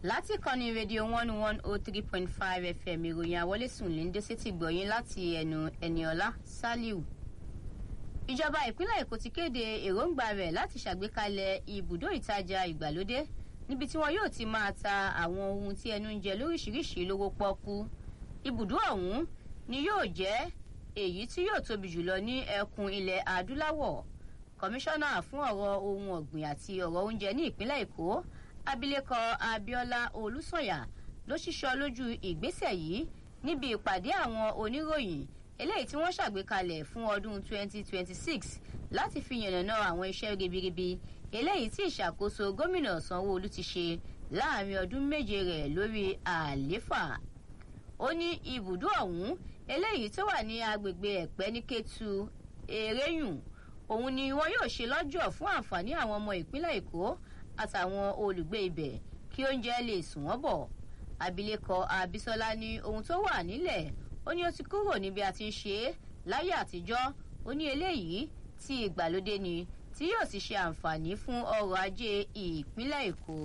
láti kọ́ni rédíò one one oh three point five fm ìròyìn àwọlésùn lè ń dé sétí gbọ̀yìn láti ẹnu ẹniọlá saliu ìjọba ìpínlẹ̀ èkó ti kéde èròǹgbà rẹ̀ láti ṣàgbékalẹ̀ ibùdó ìtajà ìgbàlódé níbi tí wọn yóò ti máa ta àwọn ohun tí ẹnu ń jẹ lóríṣiríṣi lówó pọ́kú ibùdó ọ̀hún ni yóò jẹ́ èyí tí yóò tóbi jùlọ ní ẹkùn ilẹ̀ adúláwọ̀ kọmíṣánná fún ọ̀rọ̀ ohun ọ̀gbìn àti ọ̀rọ̀ oúnjẹ ní ìpínlẹ̀ èkó abilékọ abiola olùsànyà ló ṣíṣọ lójú ìgbésẹ̀ yìí níbi ìpàdé àwọn oníròyìn eléyìí tí wọ́n ṣàgbékalẹ̀ fún ọdún 2026 láti fi yànnàná àwọn iṣẹ́ ribiribi eléyìí tí ìṣàkóso gómìnà sanwóolu ti ṣe láàrin ọdún méje rẹ̀ lórí àléfà ó ní ibùdó ọ̀hún eléyìí tó wà ní agbègbè ẹ̀pẹ́ ní kétu eréyùn òun ni wọn yóò ṣe lọ́jọ́ fún àǹfààní àwọn ọmọ ìpínlẹ̀ èkó àtàwọn olùgbé ibẹ̀ kí oúnjẹ lè sùn wọ́n bọ̀ abilékọ abisola ní ohun tó wà nílẹ̀ ó ní ó ti kúrò níbi a ti ń ṣe é láyé àtijọ́ ó ní eléyìí tí ìgbàlódé ni tí yóò sì ṣe àǹfààní fún ọrọ̀ ajé ìpínlẹ̀ èkó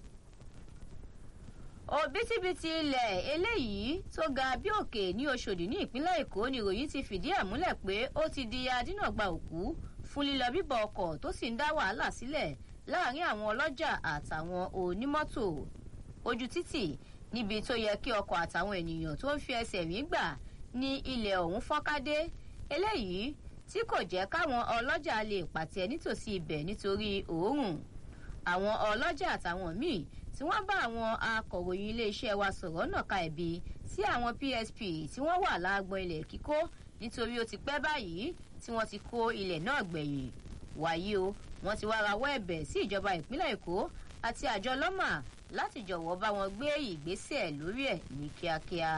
òbítíbitì ilẹ̀ eléyìí tó ga bí òkè ní oṣòdì ní ìpínlẹ̀ èkó ni ìròyìn ti fìdí ẹ̀ múlẹ̀ pé ó ti di adínàgba òkú fún lílọ bíbọ̀ ọkọ̀ tó sì ń dá wàhálà sílẹ̀ láàrin àwọn ọlọ́jà àtàwọn onímọ́tò ojú títì níbi tó yẹ kí ọkọ̀ àtàwọn ènìyàn tó ń fi ẹsẹ̀ rí gbà ní ilẹ̀ ọ̀hún fọ́nkádé eléyìí tí kò jẹ́ káwọn ọlọ́jà lè pàtẹ nítòsí ibẹ̀ nítorí òórùn àwọn ọlọ́jà àtàwọn míì tí wọ́n bá àwọn akọ̀ròyìn iléeṣẹ́ wa sọ̀rọ̀ náà ka ẹ̀bi sí àwọn psp tí wọ́n wà láàgbọ̀n ilẹ̀ kíkó nítorí ó ti pẹ́ báyìí tí wọ́n ti kó ilẹ̀ náà gbẹ̀yìn wàyí o wọ́n ti wá rawọ́ ẹ̀bẹ̀ sí ìjọba ìpínlẹ̀ èkó àti àjọ lọ́mà láti jọ̀wọ́ bá wọn gbé ìgbésẹ̀ lórí ẹ̀ ní kíákíá.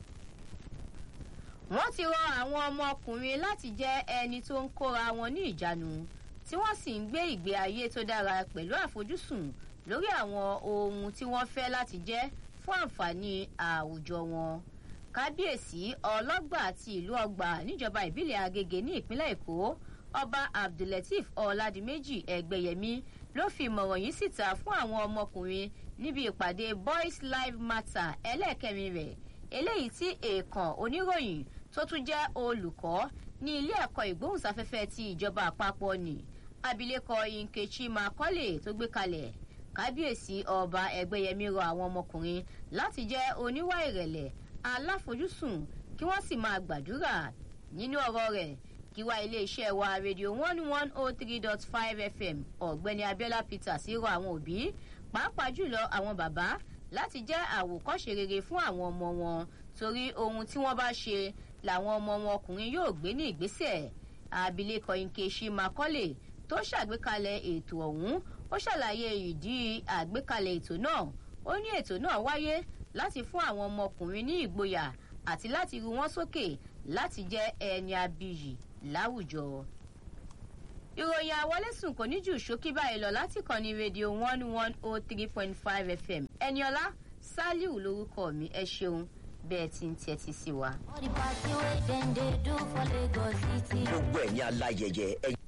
wọ́n ti rọ àwọn ọmọkùnrin láti jẹ́ ẹni tó ń kóra wọn ní ìjánu tí wọ́n sì ń gbé ìgbé ayé tó dára pẹ̀lú àfojúsùn lórí àwọn ohun tí wọ́n fẹ́ láti jẹ́ fún àǹfààní àwùjọ wọn. kábíyèsí ọlọ́gbà àti ìlú ọgbà níjọba ìbílẹ̀ agége ní ìpínlẹ̀ èkó ọba abdulateef ọ̀làdìmẹ́jì ẹgbẹ̀yẹmí ló fi ìmọ̀ràn yìí síta fún àwọn ọmọkùnrin níbi ìpàdé boys live matter ẹlẹ́ẹ̀kẹrin rẹ̀ eléyìí tí èèkàn oníròyìn tó tún jẹ́ olùkọ́ ní ilé ẹ̀kọ́ ìgbóhùnsáfẹ́fẹ́ ti ìjọba àpapọ̀ ni abilékọ nkechi makọ́lé tó gbé kalẹ̀ kábíyèsí ọba ẹgbẹ́yẹmí rọ àwọn ọmọkùnrin láti jẹ́ oníwà ìrẹ̀lẹ̀ aláfojúsùn kí wọ́n sì máa gbàdúrà nínú ọ̀rọ̀ rẹ̀ kíwá iléeṣẹ́ wa rédíò one one oh three dot five fm ọ̀gbẹ́ni abiola peter sí rọ àwọn òbí pàápàá jùlọ àwọn bàbá láti jẹ́ àwòkọ́ṣe rere fún àwọn ọmọ wọn torí ohun tí wọ́n bá ṣe làwọn ọmọ wọn ọkùnrin yóò gbé ní ìgbésẹ̀ abilékọ nkechi makọ́lé tó ṣàgbékalẹ̀ ètò ọ̀hún ó ṣàlàyé ìdí àgbékalẹ̀ ètò náà ó ní ètò náà wáyé láti fún àwọn ọmọkùnrin ní ìgboyà àti láti ru wọn sókè láti jẹ́ ẹni abiyì láwùjọ. ìròyìn àwọlésùn kò ní jù ṣókí báyìí lọ láti kàn ní rédíò one one oh three point five fm ẹniọlá saliu lorúkọ mi ẹ ṣeun bẹ́ẹ̀ tí ń tẹ́tí sí wa. All the party wey dem dey do for Lagos city. gbogbo ẹ̀yin aláyẹyẹ ẹ